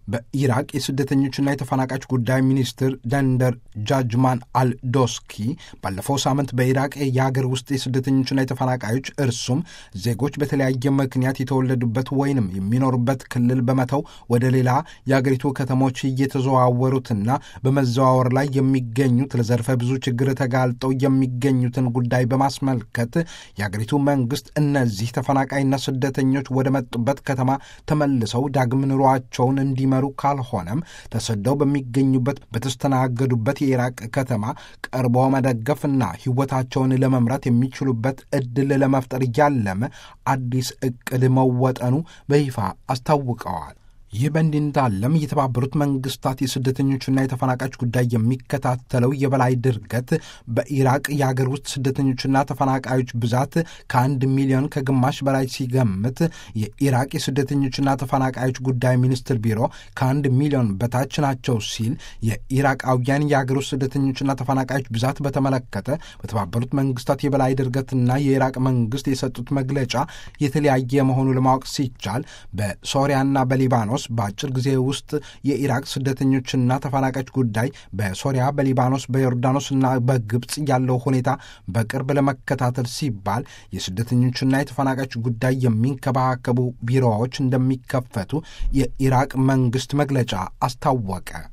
በኢራቅ የስደተኞችና የተፈናቃዮች ጉዳይ ሚኒስትር ደንደር ጃጅማን አልዶስኪ ባለፈው ሳምንት በኢራቅ የሀገር ውስጥ የስደተኞችና የተፈናቃዮች እርሱም ዜጎች በተለያየ ምክንያት የተወለዱበት ወይንም የሚኖሩበት ክልል በመተው ወደ ሌላ የአገሪቱ ከተሞች እየተዘዋወሩትና በመዘዋወር ላይ የሚገኙት ለዘርፈ ብዙ ችግር ተጋልጠው የሚገኙትን ጉዳይ በማስመልከት የአገሪቱ መንግስት እነዚህ ተፈናቃይና ስደተኞች ወደ መጡበት ከተማ ተመልሰው ዳግም ኑሯቸውን እንዲመሩ ካልሆነም ተሰደው በሚገኙበት በተስተናገዱበት የኢራቅ ከተማ ቀርቦ መደገፍና ሕይወታቸውን ለመምራት የሚችሉበት ዕድል ለመፍጠር ያለመ አዲስ ዕቅድ መወጠኑ በይፋ አስታውቀዋል። ይህ በእንዲህ እንዳለም የተባበሩት መንግስታት የስደተኞችና የተፈናቃዮች ጉዳይ የሚከታተለው የበላይ ድርገት በኢራቅ የአገር ውስጥ ስደተኞችና ተፈናቃዮች ብዛት ከአንድ ሚሊዮን ከግማሽ በላይ ሲገምት የኢራቅ የስደተኞችና ተፈናቃዮች ጉዳይ ሚኒስትር ቢሮ ከአንድ ሚሊዮን በታች ናቸው ሲል የኢራቃውያን የአገር ውስጥ ስደተኞችና ተፈናቃዮች ብዛት በተመለከተ በተባበሩት መንግስታት የበላይ ድርገትና የኢራቅ መንግስት የሰጡት መግለጫ የተለያየ መሆኑ ለማወቅ ሲቻል በሶሪያና በሊባኖስ በአጭር ጊዜ ውስጥ የኢራቅ ስደተኞችና ተፈናቃዮች ጉዳይ በሶሪያ፣ በሊባኖስ፣ በዮርዳኖስና በግብፅ ያለው ሁኔታ በቅርብ ለመከታተል ሲባል የስደተኞችና የተፈናቃዮች ጉዳይ የሚንከባከቡ ቢሮዎች እንደሚከፈቱ የኢራቅ መንግስት መግለጫ አስታወቀ።